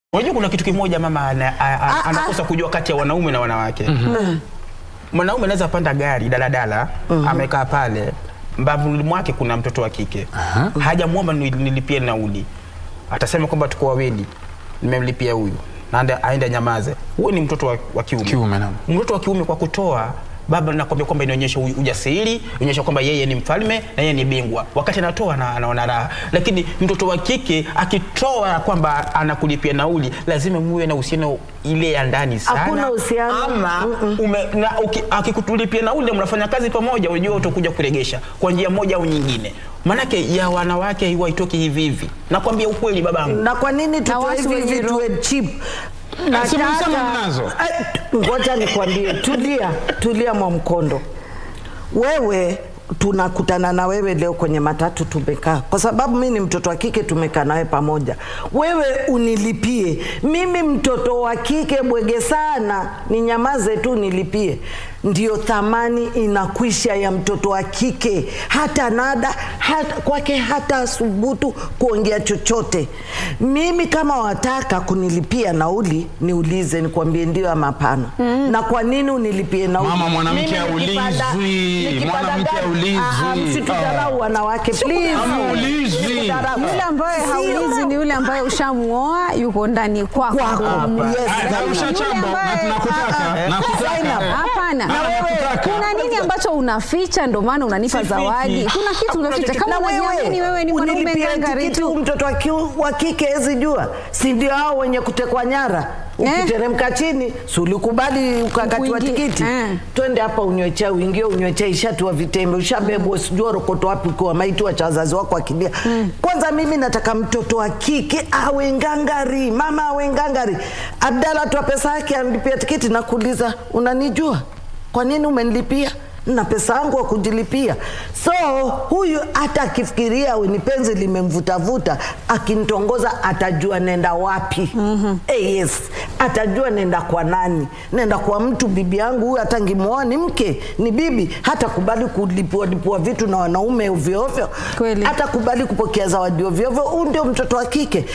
Unajua kuna kitu kimoja mama ana, a, a, anakosa kujua kati ya wanaume na wanawake. Mwanaume anaweza panda gari daladala, amekaa pale, mbavuni mwake kuna mtoto wa kike, hajamwomba ni- nilipie nauli, atasema kwamba tuko wawili, nimemlipia huyu naenda aende nyamaze. Huyu ni mtoto wa, wa kiume. Kiume, naam. Mtoto wa kiume kwa kutoa baba nakwambia kwamba inaonyesha u- ujasiri, inaonyesha kwamba yeye ni mfalme na yeye ni bingwa. Wakati anatoa na anaona raha, lakini mtoto wa kike akitoa kwamba anakulipia nauli, lazima muwe na uhusiano ile ya ndani sana. Hakuna uhusiano. ama ume, na uki- akikutulipia nauli, mnafanya kazi pamoja, unajua utakuja kuregesha kwa njia moja au nyingine. Maanake ya wanawake huwa haitoki hivi hivi, nakwambia ukweli babangu. na kwa nini tutoe watu hivi wenye hivi roho- tuwe cheap si mlisema mnazo? Eh, ngoja nikwambie tulia tulia mwamkondo wewe tunakutana na wewe leo kwenye matatu tumekaa kwa sababu mi ni mtoto wa kike tumekaa nawe pamoja wewe unilipie mimi mtoto wa kike bwege sana ninyamaze tu nilipie ndio thamani inakwisha ya mtoto wa kike hata nada hata, kwake hata subutu kuongea chochote mimi kama wataka kunilipia nauli niulize nikwambie ndio ama hapana na kwa nini unilipie nauli Mama, mwanamke Mimi nikipanda- haulizwi. nikipanda Mwanamke gari- haulizwi. Ah, ah, msitudharau wanawake please. Haulizwi. Msitudharau. Yule ambaye Sio. haulizi ni yule ambaye ushamuoa yuko ndani kwako. Kwako. Yes, Ah, Zainab. Arusha Chambo, na ambaye- tunakutaka, Ah, nakutaka. Zainab. Hapana, Na wewe- kuna nini ambacho unaficha? Ndo maana unanipa Sifichi. zawadi. Kuna kitu unaficha. Kama Na unajiamini wewe ni mwanaume unilipia ngangari tikiti, tu. mtoto wa kiu- wa kike hezi jua, si ndio hao wenye kutekwa nyara Eh. ukiteremka chini si ulikubali ukakatiwa Ukuingie. tikiti Eh. twende hapa unywe chai uingie unywe chai shatua vitembe ushabebwa sijua rokoto wapi kwa maiti wa cha wazazi wako akilia kwanza mimi nataka mtoto wa kike awe ngangari mama awe ngangari abdala toa pesa yake anlipia tikiti nakuuliza unanijua kwa nini umenilipia na pesa yangu wa kujilipia so huyu hata akifikiria we ni penzi limemvutavuta akinitongoza atajua nenda wapi mm-hmm. eh, yes atajua nenda kwa nani nenda kwa mtu bibi yangu huyu hata ngimwoa ni mke ni bibi hata kubali kulipua lipua vitu na wanaume ovyoovyo Kweli. hata kubali kupokea zawadi ovyoovyo huu ndio mtoto wa kike